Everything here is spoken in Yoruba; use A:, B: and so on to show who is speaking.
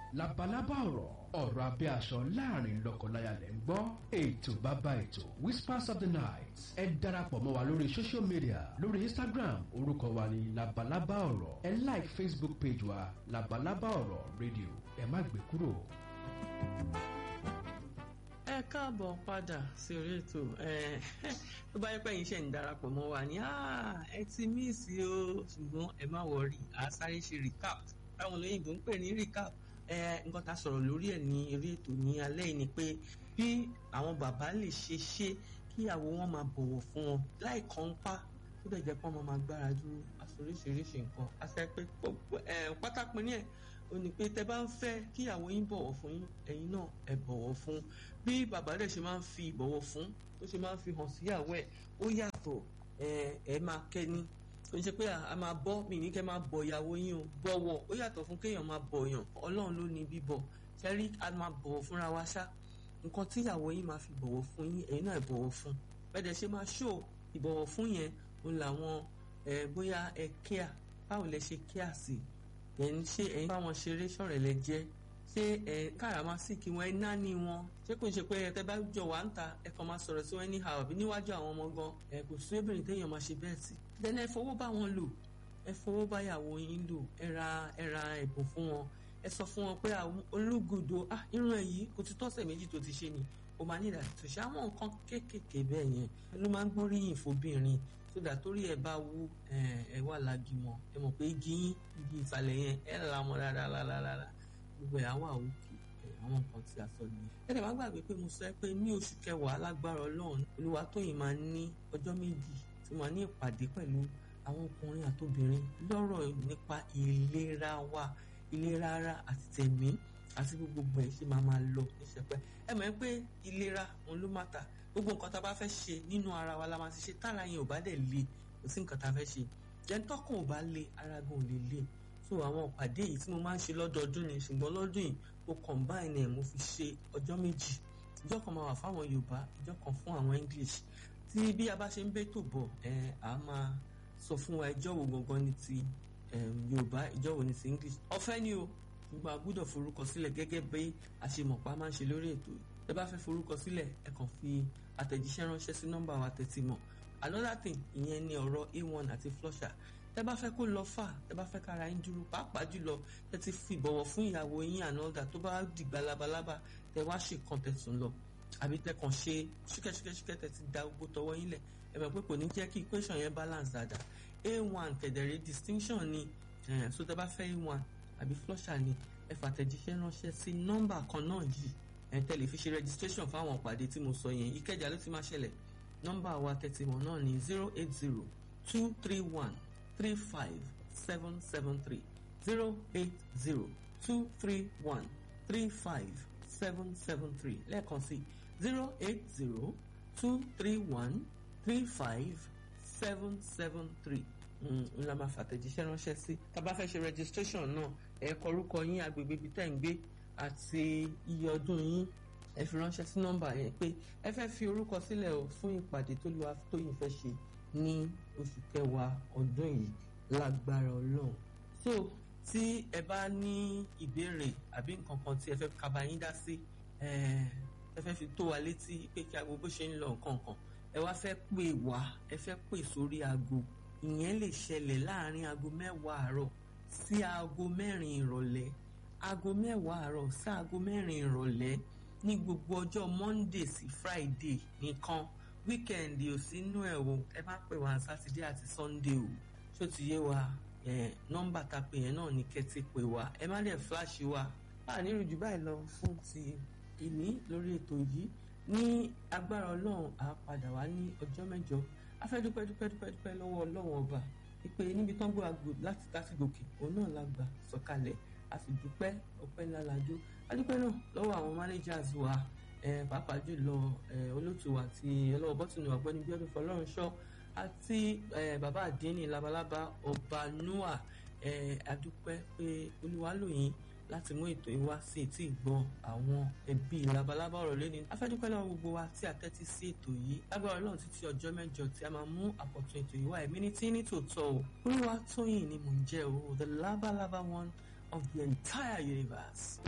A: labalábá ọ̀rọ̀ ọ̀rọ̀ abẹ́ aṣọ láàrin lọ́kọláya lẹ́ ń gbọ́ ètò bàbá ètò whispers of the night ẹ darapọ̀ mọ́ wa lórí social media lórí instagram orúkọ wa ni labalábá ọ̀rọ̀ ẹ like facebook page wa labalábá ọ̀rọ̀ radio ẹ má gbé kúrò.
B: ẹ káàbọ̀ padà sí orí ètò tó bá yẹ pé ẹ̀yin ṣe ń darapọ̀ mọ́ wa ní ẹ ti míìsì o ṣùgbọ́n ẹ má wọrí a sáré ṣe recap táwọn olóyìnbó ń pè ní recap nǹkan tá a sọ̀rọ̀ lórí ẹ̀ ní eré ètò ní alẹ́ yìí ni pé bí àwọn bàbá lè ṣe ṣe kíyàwó wọn máa bọ̀wọ̀ fún wọn láì kàn pa tó dẹ̀ jẹ́ pé wọ́n máa gbára dúró àsoríṣiríṣi nǹkan àṣẹ pé pátápín ní ẹ̀ ó ní pé tẹ bá ń fẹ́ kíyàwó yín bọ̀wọ̀ fún yín ẹ̀yin náà ẹ bọ̀wọ̀ fún bí bàbá rẹ̀ ṣe máa ń fi ìbọ̀wọ̀ fún tó ṣe máa ń fi hàn síyàwó ẹ̀ ó yàtọ̀ ẹ máa kẹ́ni kò ń ṣe pé a máa bọ́ mi ní kẹ́ máa bọ̀ ìyàwó yín o bọ̀wọ̀ ó yàtọ̀ fún kéèyàn máa bọ̀yàn ọlọ́run ló ní bíbọ̀ ṣẹ́rí a máa bọ̀wọ̀ fúnra wa ṣá nǹkan tí ìyàwó yín máa fi bọ̀wọ̀ fún yín ẹ̀yin náà ẹ bọ̀wọ̀ fún bẹ́ẹ̀ ṣe máa ṣó ìbọ̀wọ̀ fún yẹn òun làwọn bóyá ẹ kíà báwo lẹ ṣe kíà sí ẹ̀yin ṣé ẹ̀yin báwọn ṣeré ṣọ̀rẹ́ lẹ jẹ́ ṣé ẹ káràmásìkì wọn ẹ náání wọn ṣé kò ń ṣe pé ẹ tẹ bá jọ wà ń ta ẹ kàn máa sọ̀rọ̀ sí wọn ní ha àbí níwájú àwọn ọmọ gan ẹ kò sí obìnrin téèyàn máa ṣe bẹ́ẹ̀ sí. dẹ́nà ẹ fowó bá wọn lò ẹ fowó bá yàwó yín lò ẹ ra ẹ ra ẹ̀bùn fún wọn ẹ sọ fún wọn pé olúgudo ah irun ẹ yìí kò ti tọ́sẹ̀ méjì tó ti ṣe ni o máa ní ìdàtò ṣe àwọn nǹkan kéékèèké bẹ́ẹ̀ yẹn ló máa ń gbóríyìn fóbìnrin sódà torí ẹ bá wú ẹ wà lági mọ ẹ mọ̀ pé igi yín igi ìsàlẹ̀ yẹn ẹ là mọ́ dáadáa gbogbo ẹ̀ àwọn àwòkè àwọn nǹkan tí a sọ nìyẹn. ẹ dẹ̀ má gbàgbé pé mo sọ pé ní oṣù kẹwàá lágbára ọlọ́run Olúwatóyìn máa ní ọjọ́ méjì tí máa ní ìpàdé pẹ̀lú àwọn ọkùnrin àtobìnrin lọ́rọ̀ nípa ìlera wa ìlera ara àti tẹ̀mí àti gbogbo ẹ̀ ṣe máa máa lọ ní sẹpẹ́ ẹ mọ̀ pé ìlera òun ló má ta gbogbo nǹkan tá a bá fẹ́ ṣe nínú ara wa la máa ti ṣe tára yẹn ò bá dẹ̀ le kò sí nǹkan tá a fẹ́ ṣe jẹ́ńtọ́kùn ò bá le ara gan ò lè le so àwọn ìpàdé yìí tí mo máa ń ṣe lọ́dọọdún ni ṣùgbọ́n lọ́dún yìí mo combine ẹ̀ mo fi ṣe ọjọ́ méjì ìjọ́ kan máa wà fáwọn Yorùbá ìjọ́ kan fún àwọn English tí bí a bá ṣe ń bẹ́tò bọ̀ ẹ̀ á máa sọ fún wa ìjọ́ wo gangan ni ti Yorùbá ìjọ́ wo ni ti English ọ̀fẹ́ ni o gbogbo àgbúdọ̀ forúkọ sílẹ̀ gẹ́gẹ́ bí àṣemọ̀pá máa ń ṣe lórí ètò yìí ẹ bá fẹ́ forúkọ sílẹ̀ ẹ kàn fi àtẹ̀jíṣẹ́ ránṣẹ́ sí nọ́mbà wa tẹ̀tí mọ̀ another thing ìyẹn ni ọ̀rọ̀ a1 àti flusher tẹ bá fẹ́ kó lọ fà tẹ bá fẹ́ kára yín dúró pàápàá jùlọ tẹ ti fi ìbọ̀wọ̀ fún ìyàwó yín ànọ́dà tó bá dìgbà labalábá tẹ wá ṣe kan tẹ̀sùn lọ àbí tẹ kàn ṣe ṣúkẹ́ṣúkẹ́ṣúkẹ́ tẹ ti da gbogbo tọwọ́ yín lẹ̀ ẹ mọ̀ pé kò ní jẹ́ kí equation yẹn balance dáadáa a1 kẹ̀dẹ̀rẹ̀ distinction ni so tẹ bá fẹ́ a1 àbí flusher ni ẹ fàtẹ̀jíṣẹ́ ránṣẹ́ sí nọ́mbà kan náà yìí ẹ tẹ̀lé fi ṣe registration fáwọn ìpàdé tí mo sọ yẹn ìkẹjà ló ti máa ṣẹlẹ̀ nọ́mbà wa tẹ̀tìmọ̀ náà ní zero eight zero two three one three five seven seven three zero eight zero two three one three five seven seven three lẹ́ẹ̀kan sí zero eight zero two three one three five seven seven three n la máa fàtẹ̀jíṣẹ́ ránṣẹ́ sí tá a bá fẹ́ ṣe registration náà ẹ kọ orúkọ yín agbègbè ibi tẹ́ ń gbé àti iye ọdún yín ẹ fi ránṣẹ́ sí nọ́mbà yẹn pé ẹ fẹ́ fi orúkọ sílẹ̀ o fún ìpàdé tó lu Tóyìn fẹ́ ṣe ní oṣù kẹwàá ọdún yìí lágbára Ọlọ́run so tí ẹ bá ní ìbéèrè àbí nǹkan kan tí ẹ fẹ́ kaba yín dá sí ẹ fẹ́ fi tó wa létí pé kí aago bó ṣe ń lọ nǹkan kan ẹ wá fẹ́ pè wá ẹ fẹ́ pè sórí aago ìyẹn lè ṣẹlẹ̀ láàrin aago mẹ́wàá àárọ̀ sí aago mẹ́rin ìrọ̀lẹ́ aago mẹ́wàá àárọ̀ sí aago mẹ́rin ìrọ̀lẹ́ ní gbogbo ọjọ́ monday sí friday nìkan wíkẹ̀ndì ò sínú ẹ̀ o ẹ má pè wá sátidé àti sunday o ṣó ti yé wa nọ́mbà tá a pè yẹn náà ní kẹ́tì pè wá ẹ má dẹ̀ fíláṣì wa a nírú jù báyìí lọ fún ti ìní lórí ètò yìí ní agbára ọlọ́run á padà wá ní ọjọ́ mẹ́jọ a fẹ́ dúpẹ́ dúpẹ́ dúpẹ́ dúpẹ́ lọ́wọ́ ọlọ́run ọba ìpè níbi tán gbọ́ àgbò láti láti gòkè òun náà la gbà sọ̀kalẹ̀ a sì dúpẹ́ ọpẹ́ ńlá la dó a dúpẹ́ náà lọ́wọ́ àwọn managers wa pàápàá jùlọ olóòtú wa àti ọlọ́wọ́ bọ́tùnù ọ̀gbẹ́ni Bíọ́dún Fọlọ́runṣọ́ àti bàbá àdínní labalábá ọba noah a dúpẹ́ pé olúwa lò yín láti mú ètò yìí wá sí etí ìgbọ́ àwọn ẹbí labalábá ọ̀rọ̀ lẹ́ni afẹ́dúpẹ́ lọ́wọ́ gbogbo wa tí a tẹ́tí sí ètò yìí lágbára ọlọ́run títí ọjọ́ mẹ́jọ tí a máa mú àkọ́tún ètò yìí wá ẹ̀mí ní tí ní tòótọ́ o olúwa tóyìn ni mò ń jẹ́ o the labalaba one of the entire universe.